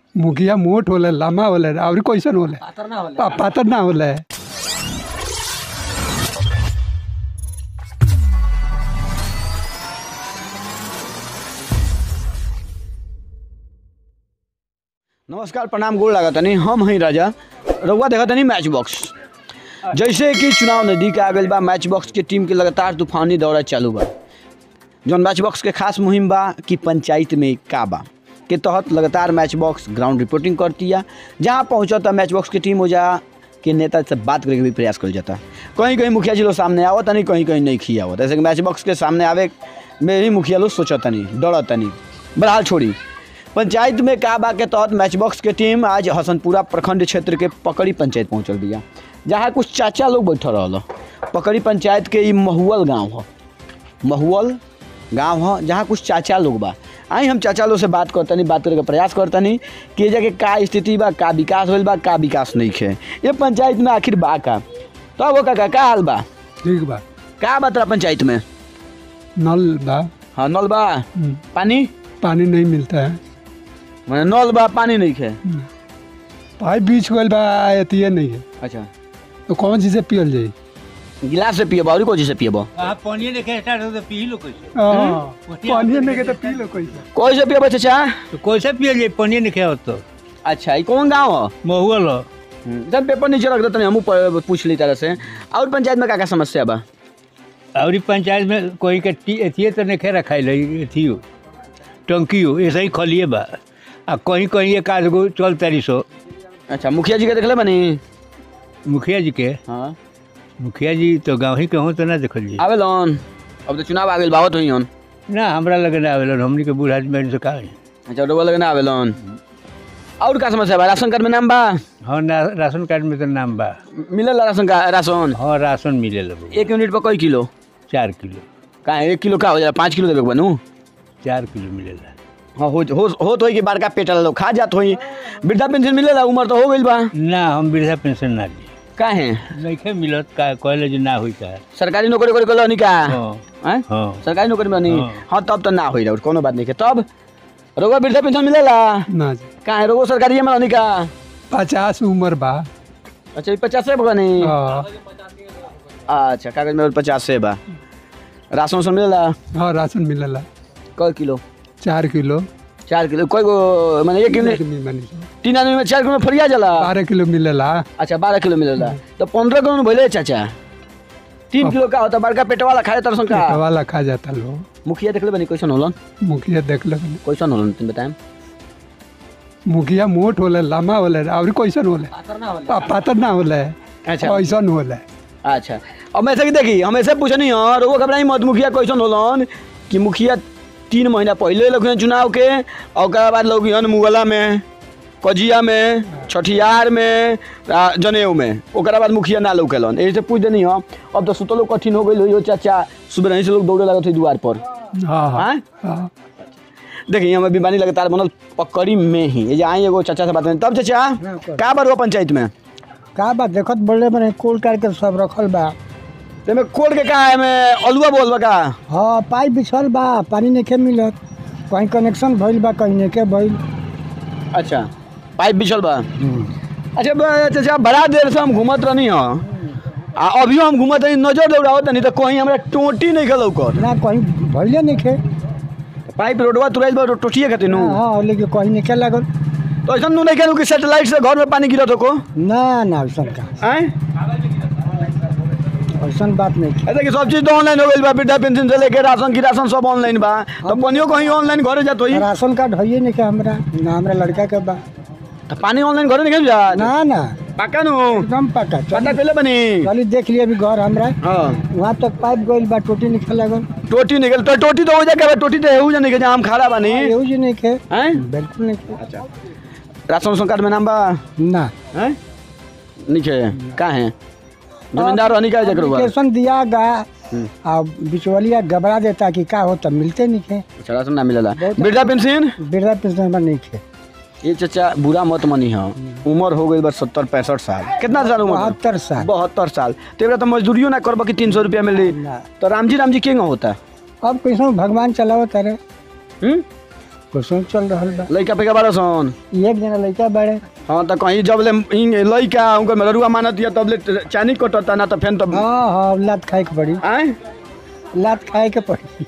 मुखिया मोट होले लम्बा होले और कैसन होले पातर ना होले पा- पातर ना होले नमस्कार प्रणाम गोड़ लागत तनी हम हई राजा रउआ देखत तनी मैच बॉक्स जैसे कि चुनाव नजदीक आ गइल बा मैच बॉक्स के टीम के लगातार तूफानी दौरा चालू बा जौन मैच बॉक्स के खास मुहिम बा कि पंचायत में का बा के तहत लगातार मैच बॉक्स ग्राउंड रिपोर्टिंग करती है जहाँ पहुँचता मैच बॉक्स की टीम हो जा के नेता से बात करे के भी प्रयास कल जाता कहीं कहीं मुखिया जी लोग सामने आवत तनी कहीं कहीं नहीं खी आवत ऐसे कि मैच बॉक्स के सामने आवे में ही मुखिया लोग सोचत तनी डरत तनी बहरहाल छोड़ी पंचायत में का बा के तहत मैच बॉक्स के टीम आज हसनपुरा प्रखंड क्षेत्र के पकड़ी पंचायत पहुंचल बिया जहाँ कुछ चाचा लोग बैठल रहल पकड़ी पंचायत के ई महुअल गांव ह महुअल गांव ह जहाँ कुछ चाचा लोग बा आई हम चाचा लोग से बात करतनी बात करे के प्रयास करतनी कि एजा के का स्थिति बा का विकास होइल बा का विकास नहीं खे ये पंचायत में आखिर बा का तब वो काका का हाल बा ठीक बा का बा तेरा पंचायत में नल बा हाँ नल बा हम्म, पानी पानी नहीं मिलता है मैंने नल बा पानी नहीं खे हम्म, पाइप बीच गल बा एतिये नहीं है अच्छा तो कौन चीज से पियल जाई गिलास से पियबा और कोची से पियबा आप पानी देखे स्टार्ट हो तो पी लो कैसे हाँ, पानी नहीं के तो पी लो कैसे कोई से पियबा चाचा तो कैसे पिए जाए पानी नहीं खाओ तो अच्छा ये कौन गाँव है महुअल हो जब पेपर नीचे रख देते हम पूछ ली तरह से और पंचायत में का का समस्या बा और ई पंचायत में कोई के टी एथिए तो नहीं खे रखाई लगी एथियो टंकियो ऐसे ही खलिए बा आ कहीं कहीं एक आध गो चल तारी सो अच्छा मुखिया जी के देखले बनी मुखिया जी के हाँ मुखिया जी तो गाँव ही के हों तो ना देखल जी आवेलन अब तो चुनाव आ गइल बावत हुई हन ना हमरा लगे ना आवेलन हमनी के बूढ़ आदमी से का है अच्छा डबल लगे ना आवेलन और का समस्या बा राशन कार्ड में नाम बा हाँ ना राशन कार्ड में तो नाम बा मिलल राशन का राशन हाँ राशन मिले लगो एक यूनिट पर कई किलो चार किलो का एक किलो का हो जाला पाँच किलो देवे के बनू चार किलो मिलेला हाँ हो हो होत होई कि बड़का पेट वाला लोग खा जात होई वृद्धा पेंशन मिलेला उम्र तो हो गइल बा ना हम वृद्धा पेंशन ना ली काहे नहीं मिलत का कहले जे ना होई का सरकारी नौकरी करे कलो का हाँ हैं? हाँ सरकारी नौकरी में नहीं हाँ। हाँ तब तो ना होई रहा कोनो बात नहीं के तब रोगो वृद्धा पेंशन मिलेला ना जी काहे रोगो सरकारी में रहनी का पचास उम्र बा अच्छा पचास से बनी हाँ अच्छा कागज में पचास से बा राशन उसन मिलेला हाँ राशन मिलेला कै किलो चार किलो चार किलो कोई गो माने एक यूनिट मानी तीन आदमी में चार किलो में फरिया जाला बारह किलो मिलेला अच्छा बारह किलो मिलेला तो पंद्रह किलो में भले चाचा तीन किलो का होता बड़का पेट वाला खाए तरसन का वाला खा जाता लोग मुखिया देखले बनी कैसन होलन मुखिया देख लो कैसन होलन तुम बताएं मुखिया मोट होले लम्बा होले और कैसन होले पा- पातर ना होले अच्छा ऐसन होले अच्छा अब मैं ऐसे कि देखी हम ऐसे पूछनी और वो घबराई मत मुखिया कैसन होलन कि मुखिया तीन महीना पहले लोग चुनाव के और ओकरा बाद लोग हन मुगला में कजिया में छठियार में आ, जनेऊ में ओकरा बाद मुखिया ना लौकेलन यही से पूछ देनी हो अब तो सुतलो कठिन हो गई हो चाचा सुबह नहीं से लोग दौड़े लगत थे द्वार पर हाँ हाँ हाँ हाँ देखिए हमें बीमारी लगातार बनल पकड़ी में ही ये जे आई एगो चाचा से बात करें तब चाचा का बार हुआ पंचायत में का बा देखत बोले बने कोल करके सब रखल बा तेमे कोड के का है में अलुआ बोलबा का हाँ पाइप बिछल बा पानी नहीं मिलत कहीं कनेक्शन भइल बा कहीं नहीं भइल अच्छा पाइप बिछल बा अच्छा ब- चाचा बड़ा देर से हम घूमत रहनी हो आ अभियो हम घूमत रही नजर दौड़ावत नहीं तो कहीं हमरा टोटी नहीं गल ओकर ना कहीं भइले नहीं खे पाइप रोडवा तुराइल बा टोटिए खातिर नु हाँ लेकिन कहीं नहीं लागल तो ऐसा नु नहीं कहलू कि सैटेलाइट से घर में पानी गिरत हो ना ना ऐसा का हैं ऐसा बात नहीं खे ऐसा कि सब चीज तो ऑनलाइन हो गइल बा वृद्धा पेंशन से लेके राशन की राशन सब ऑनलाइन बा तो पनियो कहीं ऑनलाइन घरे जात होई राशन कार्ड है नहीं खे हमरा ना हमरा लड़का के बा तो पानी ऑनलाइन घरे निकल जा ना ना पक्का नु एकदम पक्का पता चली पहले बनी चली देख लिया अभी घर हमरा हाँ वहाँ तक पाइप गइल बा टोटी नहीं लागल टोटी निकल तो टोटी तो हो जाए टोटी तो हेऊ जाने के जहाँ हम खड़ा बानी एहू जी नहीं खे हैं बिल्कुल नहीं खे अच्छा राशन उसन कार्ड में नाम बा ना हैं नीचे का है जमींदार रहनी का जकर बा एप्लीकेशन दिया गा हम्म। आ बिचवलिया घबरा देता कि का हो तब मिलते नहीं खे अच्छा राशन ना मिलेला बहुत- वृद्धा पेंशन वृद्धा पेंशन हमरा नहीं खे ये चाचा बुरा मत मनी है उम्र हो गई बस सत्तर पैंसठ साल कितना साल उम्र बहत्तर साल बहत्तर साल तो एकरा तो मजदूरियो ना करबा कि तीन सौ रुपया मिली ना तो रामजी रामजी के होता अब कैसे भगवान चलाओ तारे हम्म कुछ चल रहा बा लइका पे बारह सन एक जना लड़का बड़े हाँ तो कहीं जब ले इन लइका उनकर मरुआ मानत या तब ले चानी कटता ना तो फेन तब हाँ हाँ लात खाए के पड़ी आए लात खाए के पड़ी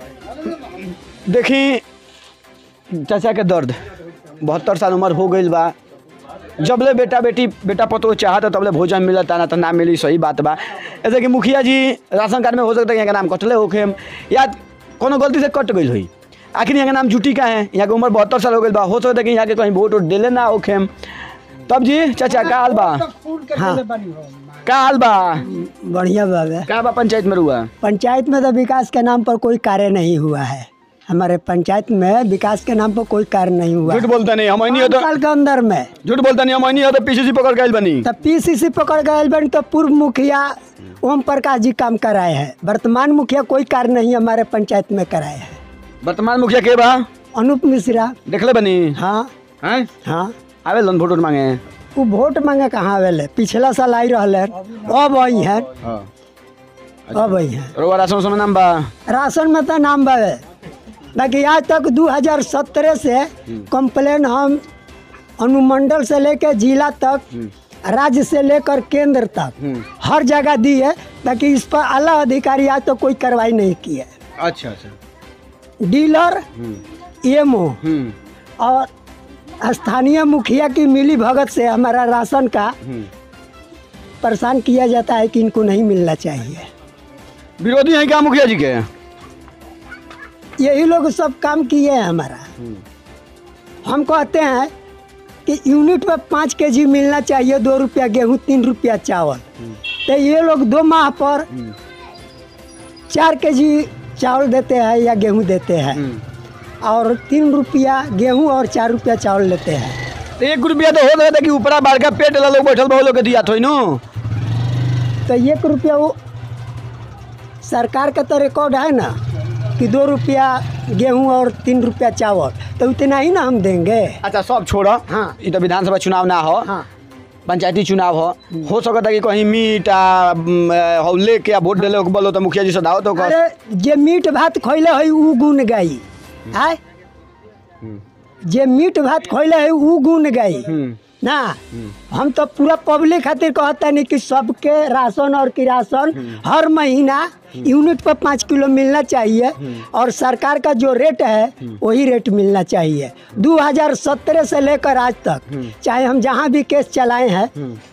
देखी चाचा के दर्द बहत्तर साल उम्र हो गई बा जबले बेटा बेटी बेटा पतो चाहत तबले भोजन मिलता ना तो ना मिली सही बात बा ऐसे कि मुखिया जी राशन कार्ड में हो सकता है यहाँ का नाम कटले होखे या कोनो गलती से कट गई हुई आखिर यहाँ का नाम जुटी का है यहाँ के उम्र बहत्तर साल हो गई बा हो सकता है कि यहाँ के कहीं वोट वोट दिले ना होखे तब जी चाचा का हाल बा हाँ का हाल बा बढ़िया बाबा का बा पंचायत में रुआ पंचायत में तो विकास के नाम पर कोई कार्य नहीं हुआ है हमारे पंचायत में विकास के नाम पर कोई कार्य नहीं हुआ झूठ बोलता नहीं हम नहीं हो पाँच तो साल के अंदर में झूठ बोलता नहीं हम नहीं हो तो पीछे से पकड़ के आइल बनी तब पीसीसी पकड़ गए बन तो पूर्व मुखिया ओम प्रकाश जी काम कराए हैं वर्तमान मुखिया कोई कार्य नहीं हमारे पंचायत में कराए हैं वर्तमान मुखिया के बा अनूप मिश्रा देखले बनी हाँ हैं हाँ आवे लन वोट वोट मांगे वो वोट मांगे कहाँ आवेले पिछला साल आई रहले अब आई हैं हाँ अब आई हैं रोवा राशन समय नाम बा राशन में तो नाम बावे बाकी आज तक 2017 से कंप्लेन हम अनुमंडल से लेकर जिला तक राज्य से लेकर केंद्र तक हर जगह दी है बाकी इस पर आला अधिकारी आज तक कोई कार्रवाई नहीं की है अच्छा अच्छा डीलर एमओ हम्म और स्थानीय मुखिया की मिली भगत से हमारा राशन का परेशान किया जाता है कि इनको नहीं मिलना चाहिए विरोधी हैं क्या मुखिया जी के यही लोग सब काम किए हैं हमारा हम कहते हैं कि यूनिट पे पाँच के जी मिलना चाहिए दो रुपया गेहूँ तीन रुपया चावल तो ये लोग दो माह पर चार के जी चावल देते हैं या गेहूँ देते हैं और तीन रुपया गेहूँ और चार रुपया चावल लेते हैं तो एक रुपया तो हो गया था कि ऊपरा बाढ़ का पेट ला लोग बैठल बहुत लोग के दिया थोड़ी नो तो एक रुपया वो सरकार का तो रिकॉर्ड है ना कि दो रुपया गेहूँ और तीन रुपया चावल तो उतना ही ना हम देंगे अच्छा सब छोड़ा हाँ। ये तो विधानसभा चुनाव ना हो हाँ पंचायती चुनाव हो हो सकता है कि कहीं मीट आ म, हौ लेके आ वोट दिले बोलो तो मुखिया जी से दाओ तो कर अरे जे मीट भात खैले है उ गुण गाई आय जे मीट भात खैले है उ गुण गाई ना हम तो पूरा पब्लिक खातिर कहता नहीं कि सबके राशन और किरासन हर महीना यूनिट पर पाँच किलो मिलना चाहिए और सरकार का जो रेट है वही रेट मिलना चाहिए 2017 से लेकर आज तक चाहे हम जहाँ भी केस चलाए हैं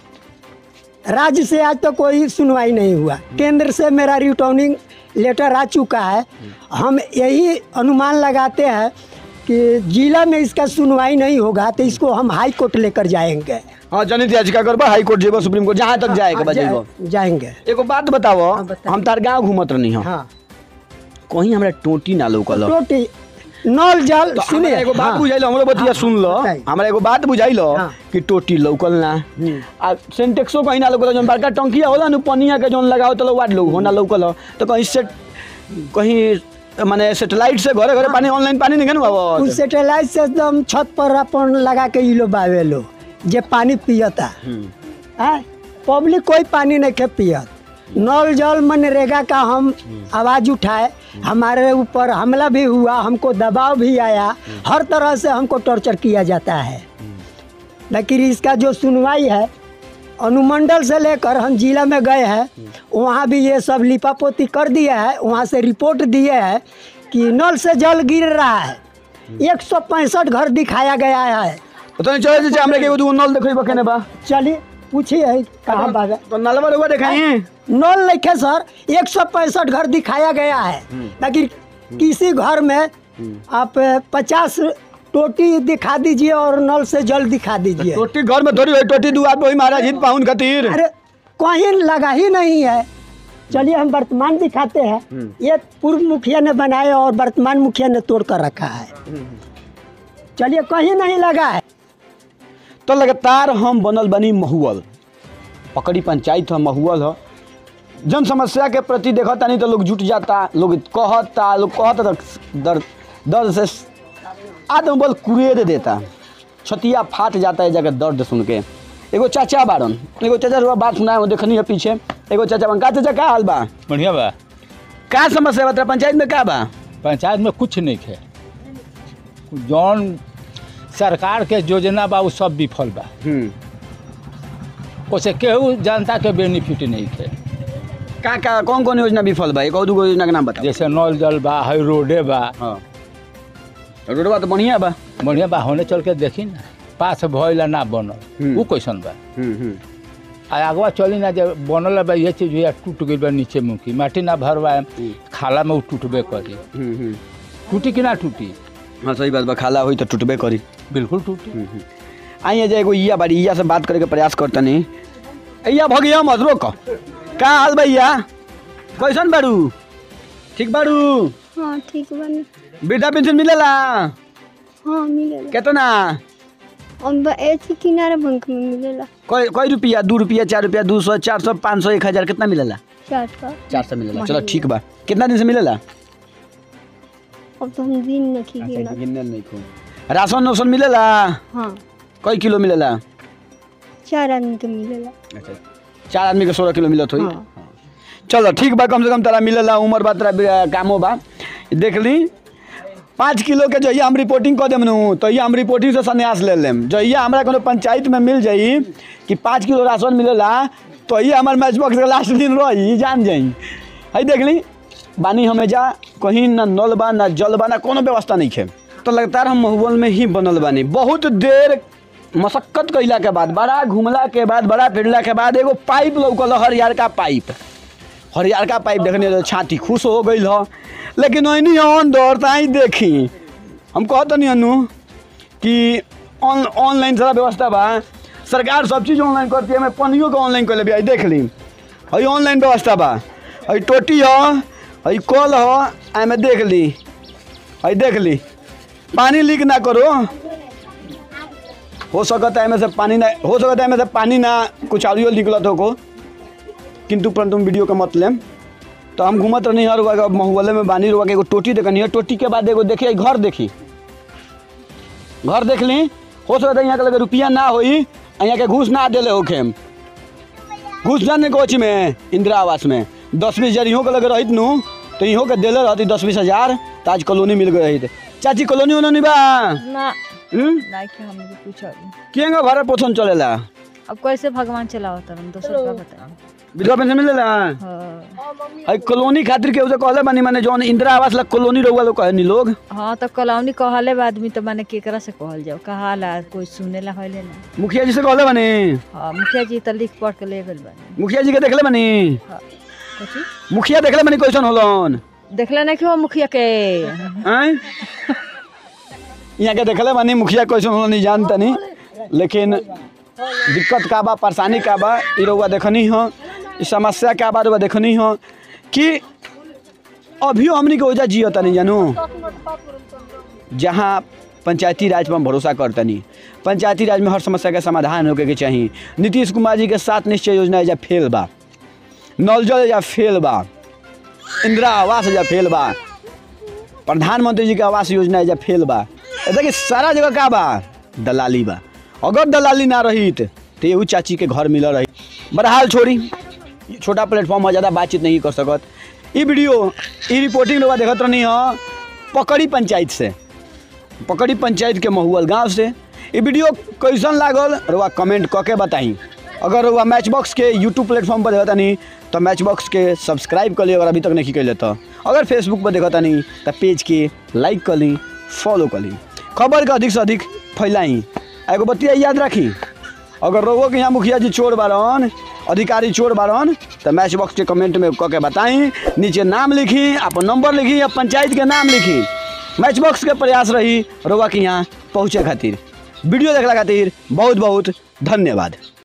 राज्य से आज तक कोई सुनवाई नहीं हुआ केंद्र से मेरा रिटर्निंग लेटर आ चुका है हम यही अनुमान लगाते हैं कि जिला में इसका सुनवाई नहीं होगा तो इसको हम हाई कोर्ट लेकर जाएंगे हाँ जनहित याचिका करबा हाई कोर्ट जेबो सुप्रीम कोर्ट जहाँ तक जाए के बा जेबो जा- जाएंगे एगो बात बताओ हाँ, बताइए। हम तार गाँव घूमत रहनी हो हाँ कहीं हमरा टोटी ना लौकल रोटी नल जल तो सुनिए हमरा एगो बात हाँ, बुझाइल हमरो बतिया हाँ, सुन लो बताइए। हमरा एगो बात बुझाइल हाँ। कि टोटी लौकल ना आ सेंटेक्सो कहीं ना लौकल जौन बड़का टंकिया होला नु पनिया के जौन लगाओ तो वाट लोग होना लौकल हो तो कहीं से कहीं माने सेटेलाइट से घरे घरे पानी ऑनलाइन पानी नहीं उ आवत सेटेलाइट से एकदम छत पर अपन लगा के इलो बावे लो जे पानी पियता है पब्लिक कोई पानी नहीं के पियत नल जल मनरेगा का हम आवाज़ उठाए हमारे ऊपर हमला भी हुआ हमको दबाव भी आया हर तरह से हमको टॉर्चर किया जाता है लेकिन इसका जो सुनवाई है अनुमंडल से लेकर हम जिला में गए हैं वहाँ भी ये सब लिपापोती कर दिया है वहाँ से रिपोर्ट दिए है कि नल से जल गिर रहा है एक सौ पैंसठ घर दिखाया गया है तो नहीं चले जे हमरा के एगो दूगो नल देखै बकने बा चलिए पूछिए कहाँ बागा तो नलवा रुआ देखाई नल लिखे सर एक सौ पैंसठ घर दिखाया गया है लेकिन किसी घर में आप पचास टोटी दिखा दीजिए और नल से जल दिखा दीजिए टोटी घर में थोड़ी होई टोटी दू आदमी महाराज हित पाउन खातिर अरे कहीं लगा ही नहीं है चलिए हम वर्तमान दिखाते हैं ये पूर्व मुखिया ने बनाया और वर्तमान मुखिया ने तोड़ कर रखा है चलिए कहीं नहीं लगा है तो लगातार हम बनल बनी महुअल पकड़ी पंचायत है महुअल है जन समस्या के प्रति देखता नहीं तो लोग जुट जाता लोग कहता लोग कहता तो दर्द दर्द से आदम बल कुरेद देता छतिया फाट जाता है जगह दर्द सुन के एगो चाचा बारन एगो चाचा रुआ बात सुनाए हो देखनी है पीछे एगो चाचा बन का चाचा का हाल बा बढ़िया बा का समस्या बता पंचायत में का बा पंचायत में कुछ नहीं है जौन सरकार के योजना बा उ सब विफल बा हम्म ओसे केहू जनता के बेनिफिट नहीं थे का का कौन कौन योजना विफल बा एक और दूगो योजना के नाम बताओ जैसे नल जल बा है रोडे बा हाँ रोडवा तो बढ़िया बा बढ़िया बा होने चल के देखी ना पास भइला ना बनल हम्म। उ कैसन बा हम्म हम्म आ अगवा चली ना जब बनल बा ये चीज या टूट गई बा नीचे मुखी माटी ना भरवाए खाला में उ टूटबे करी हम्म हम्म टूटी कि ना टूटी हाँ सही बात बा खाला हुई तो टूटबे करी बिल्कुल टूटी आइए जे एगो इया बाड़ी इया से बात करे के प्रयास करतनी इया भगिया मत रोक का हाल भैया कैसन बाड़ू ठीक बाड़ू हाँ ठीक बने वृद्धा पेंशन मिलेला हाँ मिलेला केतना अब ऐसे किनारा बैंक में मिलेला कई कई रुपया दू रुपया चार रुपया दू सौ चार सौ पाँच सौ एक हजार कितना मिलेला चार का चार सौ मिलेला चलो ठीक बा कितना दिन से मिलेला अब तो हम दिन नहीं गिना गिनल नहीं खूब राशन वासन मिलेला हाँ कई किलो मिलेला चार आदमी के मिलेला अच्छा चार आदमी के सोलह किलो मिलत होई हाँ। चलो ठीक बा कम से कम तारा मिलेला उम्र बा तारा बे- कामो बा देख ली पाँच किलो के जहिया हम रिपोर्टिंग कऽ देम नु तहिया हम रिपोर्टिंग से संन्यास ले लेम जहिया हमरा कोनो पंचायत में मिल जाई कि पाँच किलो राशन मिलेला तहिया हमार मैच बॉक्स के लास्ट दिन रही जान जाई है देख ली बानी हमें जा कहीं ना नल बा ना जल बा ना कोनो व्यवस्था नहीं खे तो लगातार हम महुबल में ही बनल बानी बहुत देर मशक्कत कैला के बाद बड़ा घूमला के बाद बड़ा फिरला के बाद एगो पाइप लौकल हरियर का पाइप हरियर का पाइप देखने तो छाती खुश हो गई ह लेकिन ओनी अंदर ताई देखी हम कहत नहीं अनु कि ऑन ऑनलाइन सारा व्यवस्था बा सरकार सब चीज़ ऑनलाइन करती है मैं पनियो के ऑनलाइन कर ले देख ली हई ऑनलाइन व्यवस्था बा हई टोटी ह हई कल ह एमे देख ली हई देख ली पानी लीक ना करो हो सकता है एमे से पानी ना हो सकता है एमे से पानी ना कुछ और निकलत हो को किंतु परंतु हम वीडियो के मत लेम तो हम घूमत रहनी हर वगह महुअले में बानी रुआ के एगो टोटी देखनी है टोटी के बाद एगो देखिए घर देखी घर देख ली हो सकता है यहाँ के लगे रुपया ना होई आ यहाँ के घूस ना दिले होखे हम घूस जाने कोच में इंदिरा आवास में दस बीस हजार इहों के लगे रहित नु तो इहों के दिले रहती दस बीस हजार तो आज कॉलोनी मिल गई रहित चाची कॉलोनी उलोनी बा ना हम्म? नहीं कि हमने पूछा केंगा भरे पोषण चलेला अब कैसे भगवान चलाओ तरम दोसर का बताओ विधवा पेंशन मिलेला हाँ अई कॉलोनी खातिर के उसे कहले बानी माने जौन इंदिरा आवास ला कॉलोनी रहुआ लोग कहनी लोग हाँ तो कलौनी कहले बा आदमी तो माने केकरा से कहल जाओ कहाला कोई सुने ला होले ना मुखिया जी से कहले बानी हाँ मुखिया जी तो लिख पढ़ के ले गल बानी मुखिया जी के देखले बानी हाँ कुछ मुखिया देखले बानी कैसन होलन देखले नहीं कि वो मुखिया के हैं यहाँ के देखले बानी मुखिया कैसन होलन नहीं जानता नहीं लेकिन दिक्कत का बा परेशानी का बा ई रहुआ देखनी हो ई समस्या का बा रहुआ देखनी हो कि अभियो हमनी के ओजा जियता नहीं जानू जहाँ पंचायती राज पर हम भरोसा करतनी पंचायती राज में हर समस्या के समाधान होके के चाहिए नीतीश कुमार जी के सात निश्चय योजना एजा फेल बा नल जल एजा फेल बा इंदिरा आवास एजा फेल बा प्रधानमंत्री जी के आवास योजना एजा फेल बा ए देखिए सारा जगह का बा दलाली बा अगर दलाली ना रही तो एहू चाची के घर मिल रही बहरहाल छोड़ी छोटा प्लेटफॉर्म में ज़्यादा बातचीत नहीं कर सकत ई वीडियो ई रिपोर्टिंग लोग देखत रहनी ह पकड़ी पंचायत से पकड़ी पंचायत के महुअल गांव से ये वीडियो कैसन लागल रुआ कमेंट कऽ के बताई अगर रुआ मैच बॉक्स के यूट्यूब प्लेटफॉर्म पर देखतानी तो मैच बॉक्स के सब्सक्राइब कर ली अगर अभी तक नहीं कैले तो अगर फेसबुक पर देखतानी तो पेज के लाइक कर ली फॉलो कर ली खबर के अधिक से अधिक फैलाई एगो बतिया याद रखी अगर रोगो के यहाँ मुखिया जी चोर बारन अधिकारी चोर बारन तो मैच बॉक्स के कमेंट में कऽ के बताई नीचे नाम लिखी अपन नंबर लिखी या पंचायत के नाम लिखी मैच बॉक्स के प्रयास रही रोवा के यहाँ पहुँचे खातिर वीडियो देखला खातिर बहुत बहुत धन्यवाद